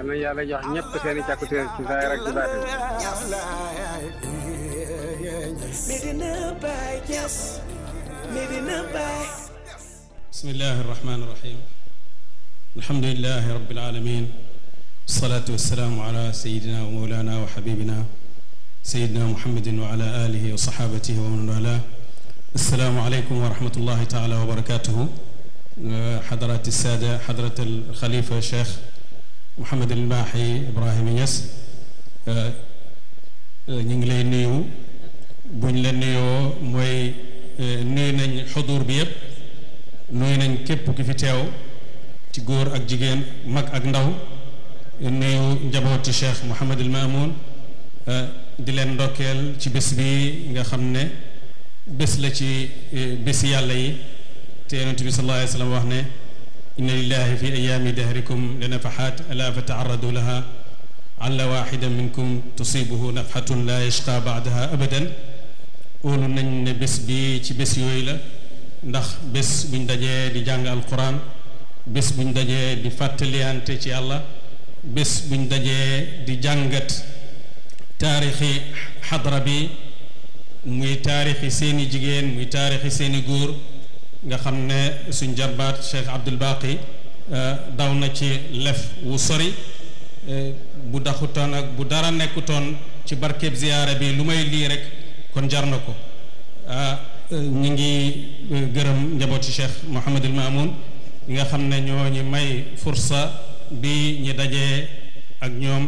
yal na yàlla jox ñëpp seen i càkkutéer ci saayir ak ci baatin Medina Baye Niass Medina Baye بسم الله الرحمن الرحيم الحمد لله رب العالمين الصلاة والسلام على سيدنا ومولانا وحبيبنا سيدنا محمد وعلى آله وصحابته ومن والاه السلام عليكم ورحمة الله تعالى وبركاته حضرات السادة حضرة الخليفة الشيخ محمد الماحي إبراهيم يس ñu ngi lay nuyu buñ la nuyoo mooy nuyu nañ xudur bi yépp nuyu nañ képp ki fi teew ci góor ak jigéen mag ak ndaw nuyu njabooti cheikh Mouhamad El Mamoun di leen ndokkeel ci bés bi nga xam ne bés la ci bés yàlla yi te yonent bi sallallahu alayhi wa sallam wax ne inna lillahi fi ayaami dahrikum la nafaxaat ala fa taaradu laha alla waxida minkum tusibuhu nafxatun la yashqa baadaha abadan óolu nañ ne bés bi ci bés yooyu la ndax bés buñ dajee di jàng alquran bés buñ dajee di fàttaliyante ci yàlla bés buñ dajee di jàngat taarixi xadra bi muy taarixi seeni jigéen muy taarixi seeni góor nga xam ne suñ jarbaat Cheikh Abdul Baqi daw na ci lef wu sori bu daxutoon ak bu dara nekkutoon ci barkeb ziyaara bi lu may lii rek kon jar na ko ñu ngi gërëm njabooti Cheikh Mouhamadul Mamoun ñi nga xam ne ñoo ñu may fursa bi ñi dajee ak ñoom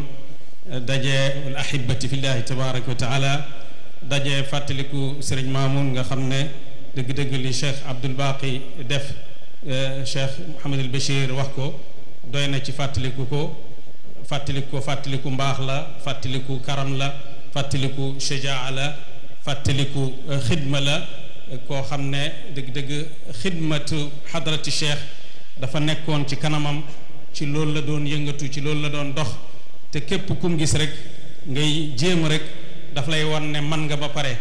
dajee al ahibati fillahi tabaraka wa taala dajee fàttaliku Serigne Mamoun nga xam ne dëgg-dëgg li Cheikh Abdul Baqi def Cheikh Mouhamadul Bachir wax ko doy na ci fàttaliku ko fàttaliku ko fàttaliku mbaax la fàttaliku karam la fàttaliku shajaa la fàttaliku xidma la koo xam ne dëgg-dëgg xidmatu xadrati cheikh dafa nekkoon ci kanamam ci loolu la doon yëngatu ci loolu la doon dox te képp kum gis rek ngay jéem rek daf lay wan ne man nga ba pare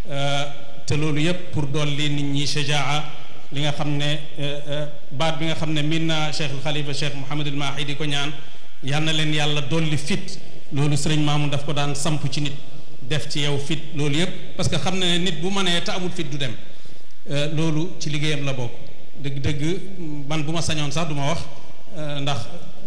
te loolu yépp pour dolli nit ñi shajaa li nga xam ne baat bi nga xam ne min na cheikh al xalifa cheikh Mouhamad al Mahi di ko ñaan yal na leen yàlla dolli fit loolu sëriñ Maamu daf ko daan samp ci nit def ci yow fit loolu yépp parce que xam na ne nit bu mënee te amul fit du dem loolu ci liggéeyam la bokk dëgg-dëgg man bu ma sañoon sax du ma wax ndax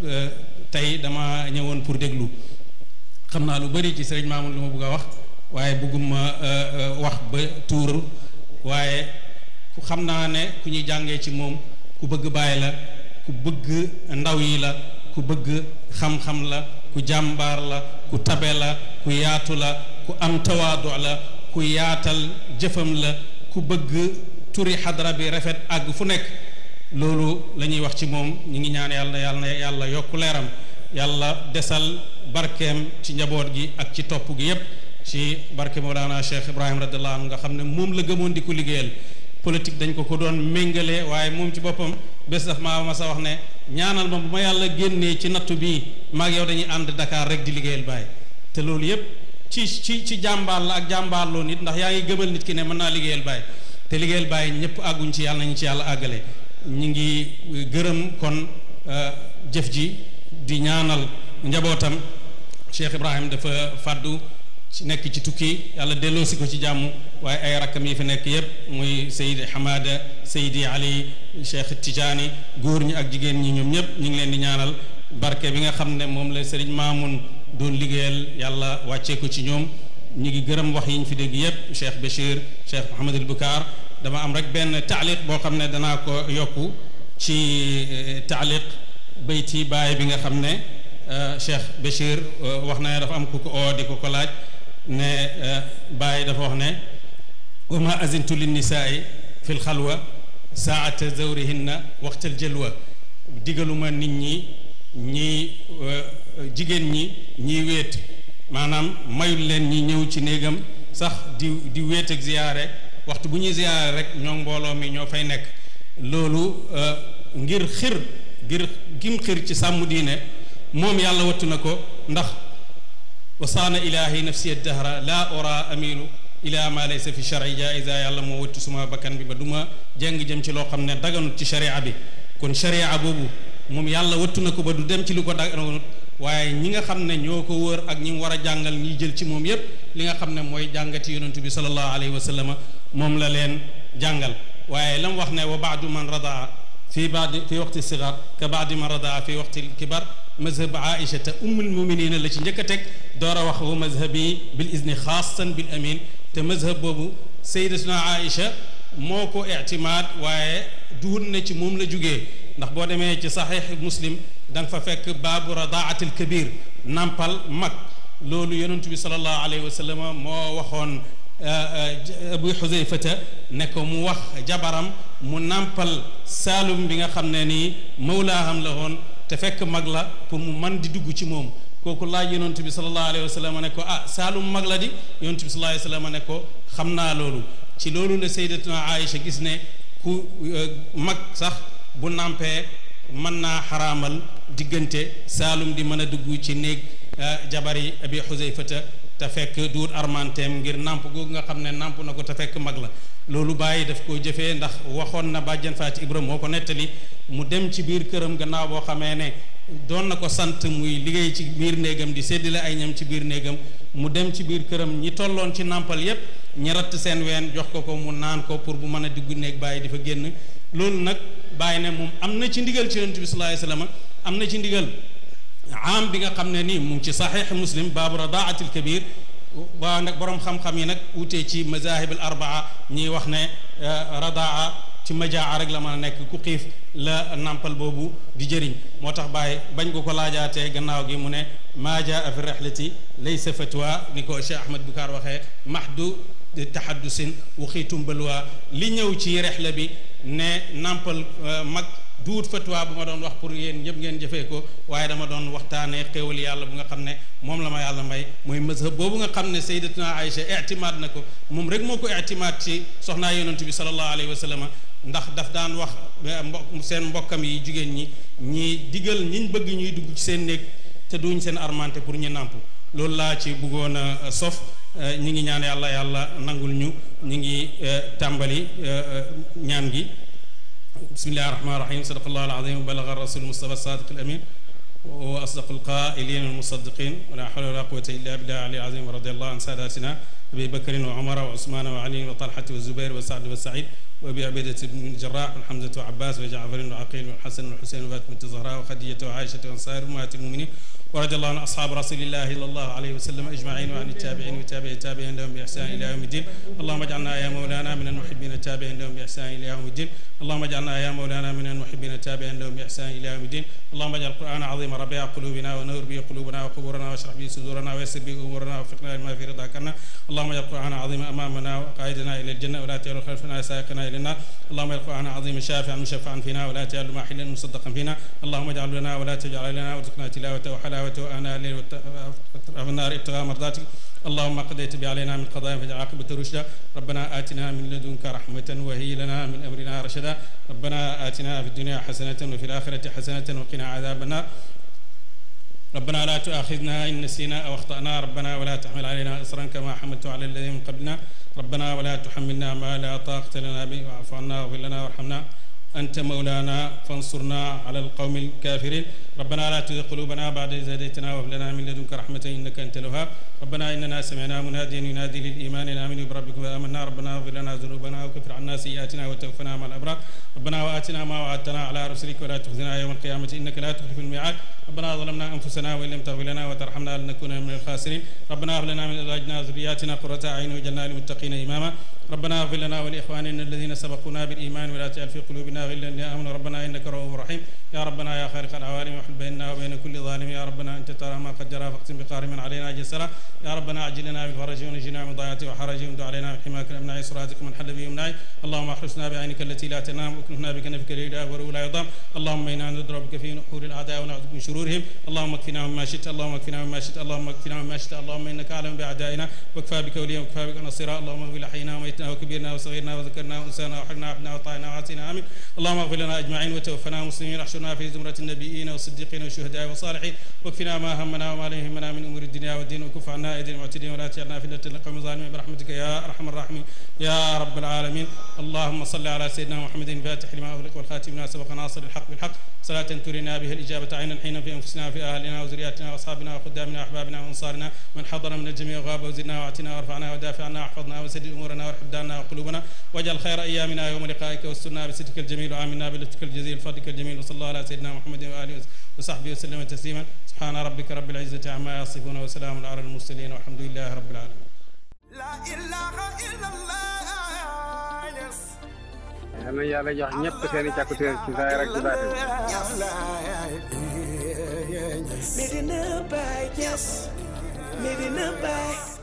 tey dama ñëwoon pour déglu xam naa lu bari ci sëriñ Maamu lu ma bëgg a wax waaye bëgguma wax ba tuur waaye ku xam naa ne ku ñuy jàngee ci moom ku bëgg bàyyi la ku bëgg ndaw yi la ku bëgg xam-xam la ku jàmbaar la ku tabe la ku yaatu la ku am tawaadu la ku yaatal jëfam la ku bëgg turi xadra bi rafet àgg fu nekk loolu la ñuy wax ci moom ñu ngi ñaan yàlla yàlla na yàlla yokk leeram yàlla desal barkeem ci njaboot gi ak ci topp gi yépp ci barke Mawlana Cheikh Ibrahim radiallahu anhu nga xam ne moom la gëmoon di ko liggéeyal politique dañ ko ko doon méngale waaye moom ci boppam bés daf maa ma sa wax ne ñaanal ma bu ma yàlla génnee ci nattu bii maag yow dañuy ànd Dakar rek di liggéeyal Baay te loolu yépp ci ci ci jàmbaar la ak jàmbaarloo nit ndax yaa ngi gëmal nit ki ne mën naa liggéeyal Baay te liggéeyal Baay ñëpp àgguñ ci yàlla nañu ci yàlla àggale ñu ngi gërëm kon jëf ji di ñaanal njabootam Cheikh Ibrahim dafa fàddu ci nekk ci tukki yàlla delloosi ko ci jàmm waaye ay rakkam yi fi nekk yépp muy Seydi Hamada Seydi Ali Cheikh Tidiane góor ñi ak jigéen ñi ñoom ñëpp ñu ngi leen di ñaanal barke bi nga xam ne moom la Serigne Mamoun doon liggéeyal yàlla wàccee ko ci ñoom ñu ngi gërëm wax yi ñu fi dégg yépp Cheikh Bachir Cheikh Mouhamadul Bukaar dama am rek benn taaliq boo xam ne danaa ko yokku ci taaliq bayti baay bi nga xam ne Cheikh Bachir wax na ne dafa am ku ko oo di ko ko laaj ne baay dafa wax ne wa ma azintu linnisaai fi lxalwa saata zawrihinna waxtal jëlwa digaluma nit ñi ñi jigéen ñi ñiy wéet maanaam mayul leen ñi ñëw ci néegam sax di di wéet ak ziyaare waxtu bu ñuy ziyaare rek ñoo mbooloo mi ñoo fay nekk loolu ngir xir ngir gim xir ci sàmm diine moom yàlla wattu na ko ndax wasaana ilahi nafsi dahra la ora amilu ila ma laysa fi shari jaiza yàlla moo wattu suma bakkan bi ba du ma jeng jëm ci loo xam ne daganut ci sharia bi kon sharia boobu moom yàlla wattu na ko ba du dem ci lu ko daganut waaye ñi nga xam ne ñoo ko wër ak ñi mu war a jàngal ñi jël ci moom yépp li nga xam ne mooy jàngati yonentu bi sallallahu alayhi wa sallam moom la leen jàngal waaye lam wax ne wa baadu man radaa fi baadi fi waqti sigar ka baadi man radaa fi waqti kibar mazhab aïchata ummul muminina la ci njëkk a teg door a wax wa mazhabi bil izni xaasan bil amin te mazhab boobu sayyidatuna aïcha moo ko ictimaad waaye duhut na ci moom la jugee ndax boo demee ci saxiix muslim da nga fa fekk baabu radaatil kabir nampal mag loolu yonentu bi salallahu alayhi wa sallam moo waxoon abu xuzayfata ne ko mu wax jabaram mu nampal saalum bi nga xam ne nii mawlaaham la woon te fekk mag la pour mu man di dugg ci moom kooku laaj yonentu bi salallahu alayhi wa sallam ne ko ah saalum mag la di yonentu bi salallahu alayhi wa sallam ne ko xam naa loolu ci loolu la sayyidatuna Aïcha gis ne ku mag sax bu nampee mën naa xaraamal diggante saalum di mën a dugg ci néeg jabari abi xuzayfata te fekk duut armanteem ngir namp googu nga xam ne namp na ko te fekk mag la loolu bàyyi daf koo jëfee ndax waxoon na bàjjan faati ibra moo ko nettali mu dem ci biir këram gannaaw boo xamee ne doon na ko sant muy liggéey ci biir néegam di séddale ay ñam ci biir néegam mu dem ci biir këram ñi tolloon ci nàmpal yépp ñi ratt seen ween jox ko ko mu naan ko pour bu mën a diggu néeg bàyyi di fa génn loolu nag bàyyi ne moom am na ci ndigal ci yonent bi sallallahu alayhi wasallam am na ci ndigal am bi nga xam ne nii mu ngi ci saxiix muslim baabu radaatil kabir waa nag borom xam-xam yi nag wutee ci mazahib al arbaa ñiy wax ne radaa ci majaa rek la mën a nekk ku xiif la nampal boobu di jëriñ moo tax bàyyi bañ ko ko laajaatee gannaaw gi mu ne maa jaa fi rihlati laysa fatwa ni ko Cheikh Ahmad Bukaar waxee mahdu tahaddusin waxiitum balwaa li ñëw ci rihla bi ne nampal mag duut fatwa bu ma doon wax pour yéen ñëpp ngeen jëfee ko waaye dama doon waxtaanee xéewal yàlla bu nga xam ne moom la ma yàlla may mooy mazhab boobu nga xam ne sayyidatuna Aïcha ictimaad na ko moom rek moo ko ictimaad ci soxnaa yonent bi sallallahu alayhi wa sallam ndax daf daan wax mbokk seen mbokkam yi jigéen ñi ñi digal ñiñ bëgg ñuy dugg ci seen néeg te duñ seen armante pour ñu nàmp loolu laa ci bëggoon a sof ñi ngi ñaan yàlla yàlla nangul ñu ñi ngi tàmbali ñaan gi bismillahi rahmani rahim sadaqallahu alazim wa balaga rasul mustafa sadiq alamin wa asdaq alqailin almusaddiqin wala hawla wala quwata illa billah ali azim wa radiallahu an sadatina abi bakrin wa umara wa usmana wa ali wa talhata wa zubair wa saad wa said وابي عبيده بن الجراح وحمزه وعباس وجعفر وعقيل والحسن والحسين وفاطمه الزهراء وخديجه وعائشه وسائر امهات المؤمنين ورضي الله عن اصحاب رسول الله صلى الله عليه وسلم اجمعين وعن التابعين وتابع التابعين لهم باحسان الى يوم الدين اللهم اجعلنا يا مولانا من المحبين التابعين لهم باحسان الى يوم الدين اللهم اجعلنا يا مولانا من المحبين التابعين لهم باحسان الى يوم الدين اللهم اجعل القران عظيم ربيع قلوبنا ونور به قلوبنا وقبورنا واشرح به صدورنا ويسر به امورنا ووفقنا لما في رضاك عنا اللهم اجعل القران عظيم امامنا وقائدنا الى الجنه ولا تجعل خلفنا سائقنا الى النار اللهم اجعل القران عظيم شافعا مشفعا فينا ولا تجعل ماحلا مصدقا فينا اللهم اجعل لنا ولا تجعل لنا وارزقنا تلاوته وحلاوته اناء الليل واطراف النار ابتغاء مرضاتك اللهم قضيت به علينا من قضاء فاجعل عاقبة رشدا ربنا آتنا من لدنك رحمة وهي لنا من أمرنا رشدا ربنا آتنا في الدنيا حسنة وفي الآخرة حسنة وقنا عذاب النار ربنا لا تؤاخذنا إن نسينا أو أخطأنا ربنا ولا تحمل علينا إصرا كما حملت على الذين من قبلنا ربنا ولا تحملنا ما لا طاقة لنا به واعف عنا واغفر لنا وارحمنا أنت مولانا فانصرنا على القوم الكافرين ربنا لا تزغ قلوبنا بعد إذ هديتنا وهب لنا من لدنك رحمة إنك أنت الوهاب ربنا إننا سمعنا مناديا ينادي للإيمان أن آمنوا بربكم فآمنا ربنا اغفر لنا ذنوبنا وكفر عنا سيئاتنا وتوفنا مع الأبرار ربنا وآتنا ما وعدتنا على رسلك ولا تخزنا يوم القيامة إنك لا تخلف الميعاد ربنا ظلمنا أنفسنا وإن لم تغفر لنا وترحمنا لنكون من الخاسرين ربنا هب لنا من أزواجنا وذرياتنا قرة أعين واجعلنا للمتقين إماما ربنا اغفر لنا ولإخواننا الذين سبقونا بالإيمان ولا تجعل في قلوبنا غلا للذين آمنوا ربنا إنك رؤوف رحيم يا ربنا يا خالق العوالم وحل بيننا وبين كل ظالم يا ربنا أنت ترى ما قد جرى فاقسم بقهر من علينا جسرا يا ربنا أعجل لنا بالفرج ونجنا من ضيعته وحرج وامد علينا بحماك الأمناء صراطك من حل به يمنعي اللهم احرسنا بعينك التي لا تنام واكنفنا بكنفك الإله ولا يضام اللهم إنا نضربك في نحور الأعداء ونعوذ من شرورهم اللهم اكفنا مما شئت اللهم اكفنا مما شئت اللهم اكفنا مما شئت اللهم إنك أعلم بأعدائنا وكفى بك وليا وكفى بك نصيرا اللهم اغفر لحينا وميتنا وكبيرنا وصغيرنا وذكرنا وانسانا وحرنا وعبدنا وطائنا وعاتنا آمين اللهم اغفر لنا أجمعين وتوفنا مسلمين احشرنا في زمرة النبيين والصديقين والشهداء والصالحين واكفنا ما همنا وما لا يهمنا من أمور الدنيا والدين وكف عنا عنا أيدي المعتدين ولا تجعلنا فتنة للقوم الظالمين برحمتك يا أرحم الراحمين يا رب العالمين اللهم صل على سيدنا محمد الفاتح لما أغلق والخاتم لما سبق ناصر الحق بالحق صلاة ترينا بها الإجابة عينا حين في أنفسنا وفي أهلنا وزرياتنا وأصحابنا وخدامنا وأحبابنا وأنصارنا من حضر من الجميع وغاب وزدنا وأعتنا وارفعنا ودافع عنا واحفظنا وسدد أمورنا وارحب دارنا وقلوبنا واجعل خير أيامنا يوم لقائك واسترنا بسترك الجميل وآمنا بلطفك الجزيل فضلك الجميل وصلى الله على سيدنا محمد وآله وصحبه وسلم تسليما سبحان ربك رب العزة عما يصفون وسلام على المرسلين والحمد لله رب العالمين La ilaha illallah, yes. yal na yàlla jox ñëpp seen i càkkutéer ci zaahir ak ci baatin Medina Baye, yes. Medina Baye.